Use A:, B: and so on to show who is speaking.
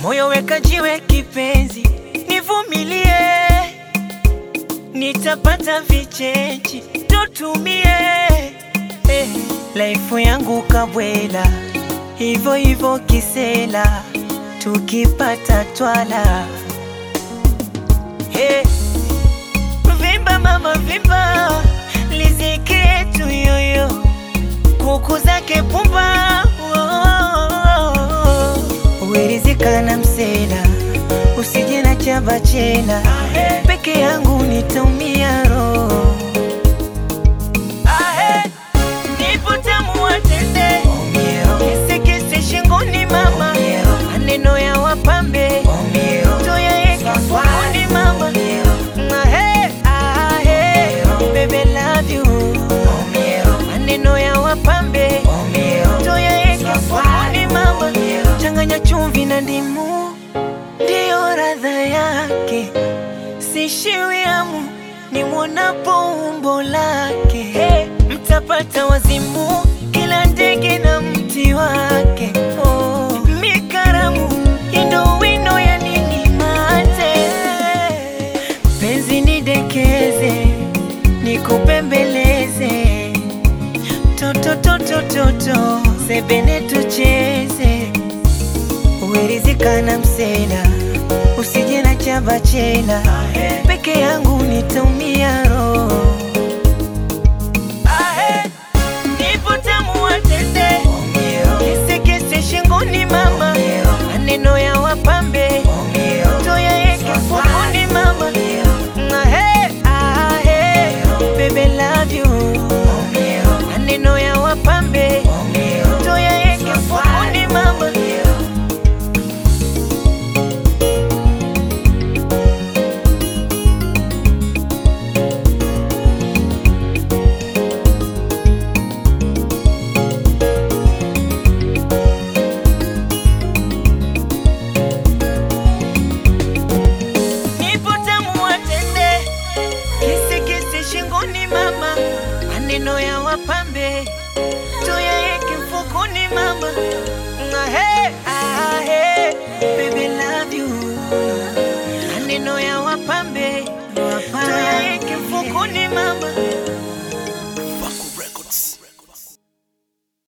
A: moyo weka jiwe kipenzi, nivumilie, nitapata vichechi tutumie eh, laifu yangu kabwela hivyo hivyo kisela, tukipata twala hey. Vimba mama vimba, liziki yetu yoyo, kuku zake pumba uwerizika na msela, usije na chava chela, peke yangu nitaumia roho Ahe, nipo tamu watende kisikisi shingoni mama, maneno ya wapambe tuyaeke fungoni mama Ahe, ahe, baby love you maneno ya wapambe tuyaeke fungoni mama changanya chumvi na ndimu ndiyo radha yake sishiwi hamu nimwonapo umbo lake hey, mtapata wazimu kila ndege na mti wake oh, mikaramu indo wino ya nini mate penzi nidekeze nikupembeleze totototototo sebene tucheze uwerizika na msela usije na chava chela peke yangu nitaumia roho Ahe, nipo tamu watende kisikisi shingoni mama maneno ya wapambe